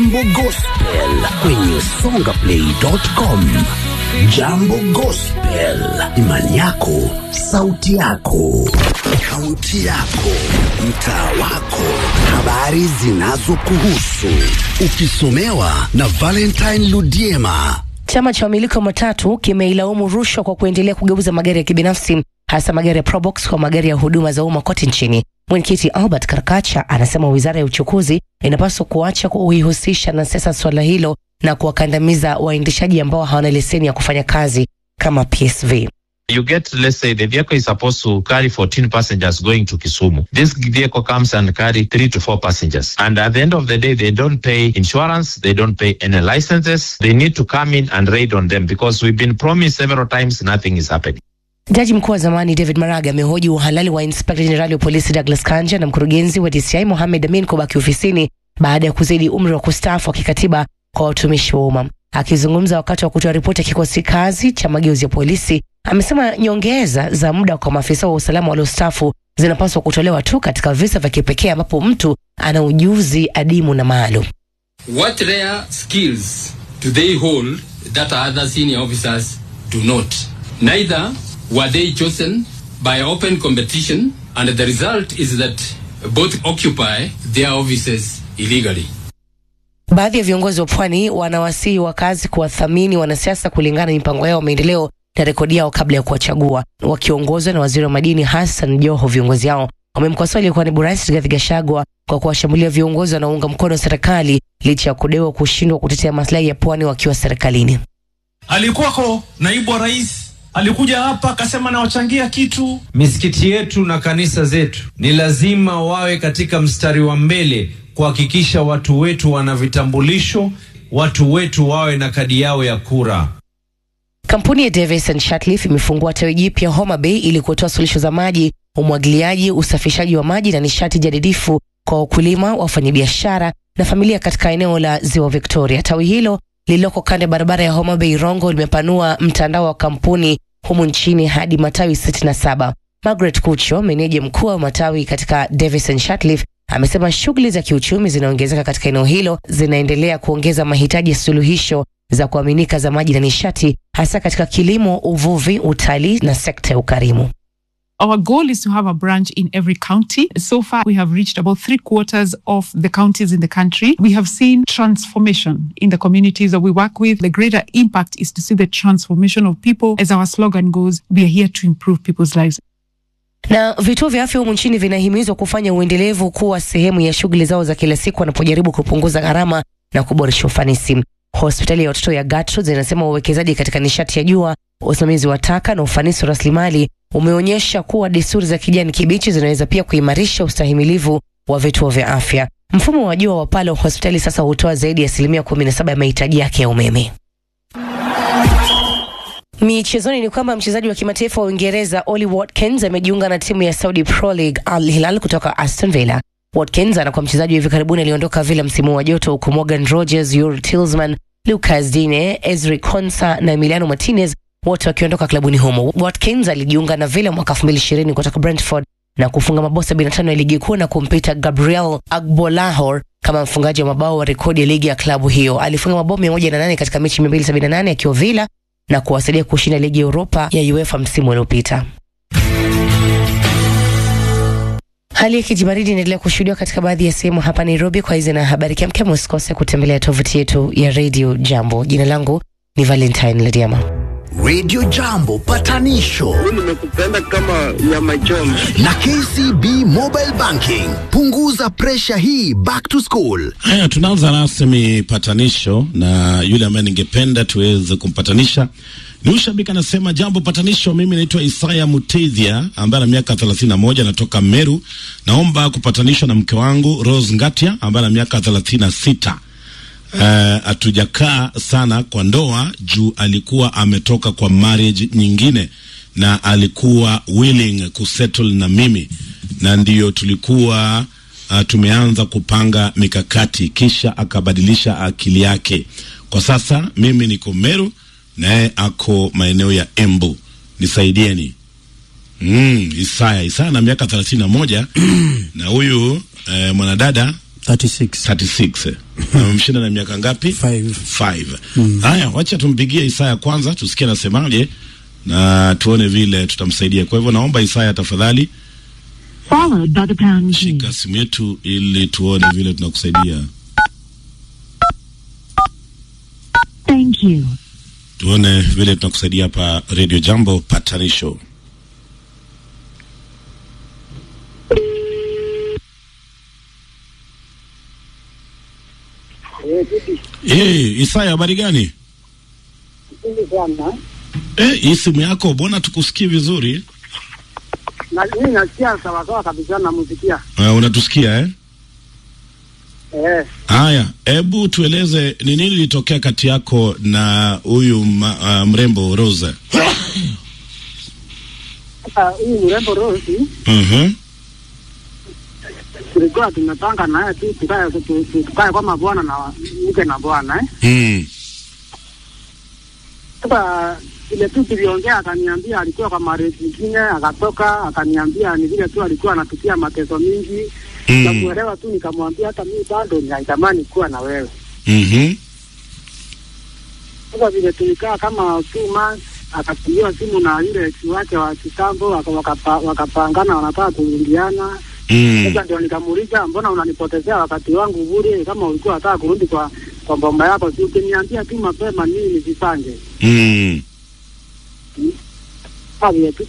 Jambo Gospel kwenye songaplay.com. Jambo Gospel, imani yako, sauti yako, kaunti yako, mtaa wako, habari zinazokuhusu, ukisomewa na Valentine Ludiema. Chama cha wamiliki wa matatu kimeilaumu rushwa kwa kuendelea kugeuza magari ya kibinafsi hasa magari ya Probox kwa magari ya huduma za umma kote nchini. Mwenyekiti Albert Karakacha anasema wizara ya uchukuzi inapaswa kuacha kuihusisha na siasa swala hilo na kuwakandamiza waendeshaji ambao hawana leseni ya kufanya kazi kama PSV. You get, let's say, the vehicle is supposed to carry 14 passengers going to Kisumu. This vehicle comes and carry three to four passengers. And at the end of the day, they don't pay insurance. They don't pay any licenses. They need to come in and raid on them because we've been promised several times nothing is happening. Jaji mkuu wa zamani David Maraga amehoji uhalali wa inspekta jenerali wa polisi Douglas Kanja na mkurugenzi wa DCI Mohamed Amin kubaki ofisini baada ya kuzidi umri wa kustaafu wa kikatiba kwa watumishi wa umma. Akizungumza wakati wa kutoa ripoti ya kikosi kazi cha mageuzi ya polisi, amesema nyongeza za muda kwa maafisa wa usalama waliostaafu zinapaswa kutolewa tu katika visa vya kipekee ambapo mtu ana ujuzi adimu na maalum. What rare skills do they hold that other senior officers do not? Neither were they chosen by open competition, and the result is that both occupy their offices illegally. Baadhi ya viongozi wa pwani wanawasihi wakazi kuwathamini wanasiasa kulingana na mipango yao ya maendeleo na rekodi yao kabla ya kuwachagua. Wakiongozwa na waziri wa madini Hassan Joho, viongozi hao wamemkosoa aliyekuwa naibu rais Rigathi Gachagua kwa kuwashambulia viongozi wanaounga mkono serikali licha ya kudewa kushindwa kutetea maslahi ya pwani wakiwa serikalini. alikuwako naibu wa rais alikuja hapa akasema nawachangia kitu. Misikiti yetu na kanisa zetu ni lazima wawe katika mstari wa mbele kuhakikisha watu wetu wana vitambulisho, watu wetu wawe na kadi yao ya kura. Kampuni ya Davis and Shatleaf imefungua tawi jipya Homa Bay ili kutoa suluhisho za maji, umwagiliaji, usafishaji wa maji na nishati jadidifu kwa wakulima, wafanyabiashara na familia katika eneo la Ziwa Victoria. Tawi hilo lililoko kando ya barabara ya Homa Bay Rongo limepanua mtandao wa kampuni humu nchini hadi matawi 67. Margaret Kucho, meneja mkuu wa matawi katika Davis and Shatleaf, amesema shughuli za kiuchumi zinaongezeka katika eneo hilo zinaendelea kuongeza mahitaji ya suluhisho za kuaminika za maji na nishati, hasa katika kilimo, uvuvi, utalii na sekta ya ukarimu. Our goal is to have a branch in every county. So far, we have reached about three quarters of the counties in the country. We have seen transformation in the communities that we work with. The greater impact is to see the transformation of people. As our slogan goes, we are here to improve people's lives. Na vituo vya afya humu nchini vinahimizwa kufanya uendelevu kuwa sehemu ya shughuli zao za kila siku wanapojaribu kupunguza gharama na kuboresha ufanisi. Hospitali ya watoto ya Gertrude inasema uwekezaji katika nishati ya jua, usimamizi wa taka na ufanisi wa rasilimali umeonyesha kuwa desturi za kijani kibichi zinaweza pia kuimarisha ustahimilivu wa vituo vya afya. Mfumo wa jua wa pale wa hospitali sasa hutoa zaidi ya asilimia 17 ya mahitaji yake ya umeme. Michezoni ni kwamba mchezaji wa kimataifa wa Uingereza Ollie Watkins amejiunga na timu ya Saudi Pro League Al Hilal kutoka Aston Villa. Watkins anakuwa mchezaji wa hivi karibuni aliondoka Villa msimu wa joto, huku Morgan Rogers, Yuri Tillman, Lucas Digne, Ezri Konsa na Emiliano Martinez wote wakiondoka klabuni humo. Watkins alijiunga na Villa mwaka 2020 kutoka Brentford na kufunga mabao 75 ya ligi kuu na kumpita Gabriel Agbolahor kama mfungaji wa mabao wa rekodi ya ligi ya klabu hiyo. Alifunga mabao 108 katika mechi 278 akiwa Villa na kuwasaidia kushinda ligi ya Europa ya UEFA msimu uliopita. Hali ya kijibaridi inaendelea kushuhudiwa katika baadhi ya sehemu hapa Nairobi. Kwa hizi na habari kemkem, usikose kutembelea tovuti yetu ya Radio Jambo. Jina langu ni Valentine Lediama. Radio Jambo patanisho nimekupenda kama nyama choma. na KCB Mobile Banking. Punguza presha hii back to school. Haya, tunaanza rasmi patanisho na yule ambaye ningependa tuweze kumpatanisha ni ushabiki anasema, jambo patanisho. Mimi naitwa Isaya Mutethia ambaye ana miaka 31 anatoka Meru. Naomba kupatanishwa na mke wangu Rose Ngatia ambaye ana miaka 36. Hatujakaa uh, sana kwa ndoa juu alikuwa ametoka kwa marriage nyingine na alikuwa willing kusettle na mimi, na ndiyo tulikuwa uh, tumeanza kupanga mikakati, kisha akabadilisha akili yake. Kwa sasa mimi niko Meru naye ako maeneo ya Embu, nisaidieni. Mm, Isaya Isaya na miaka thelathini na moja na huyu eh, mwanadada 36 36 amemshinda na miaka ngapi? 5 5. Haya, wacha tumpigie Isaya kwanza tusikie anasemaje na tuone vile tutamsaidia. Kwa hivyo naomba Isaya tafadhali followed by the pound key. shika simu yetu ili tuone vile tunakusaidia. Thank you. Tuone vile tunakusaidia hapa Radio Jambo patanisho. Eh, Isaya habari gani? sana Eh, hii simu yako mbona tukusikie vizuri? na mimi nasikia sawasawa kabisa namusikia Uh, unatusikia eh? eh. Haya, hebu tueleze ni nini lilitokea kati yako na huyu ma- ah, mrembo Rose? Sasa huyu mrembo Rosi Mhm. tulikuwa tumepanga naye tu tukae tu- tu- tukae kama bwana na mke na bwana eh. Mm. Sasa vile tu tuliongea, akaniambia alikuwa kwa marriage nyingine, akatoka akaniambia ni vile tu alikuwa anapitia mateso mingi Mm. Nikamuelewa tu nikamwambia hata mimi bado ninaitamani kuwa na wewe. Mhm. Sasa vile tulikaa kama two months, akapigiwa simu na yule ex wake wa kitambo, waka- wakapa- wakapangana wanataka kurudiana. Mm. Sasa ndio nikamuuliza, mbona unanipotezea wakati wangu bure? Kama ulikuwa unataka kurudi kwa kwa bomba yako, si ukiniambia tu mapema nini nisipange. Mm. Sasa vile tu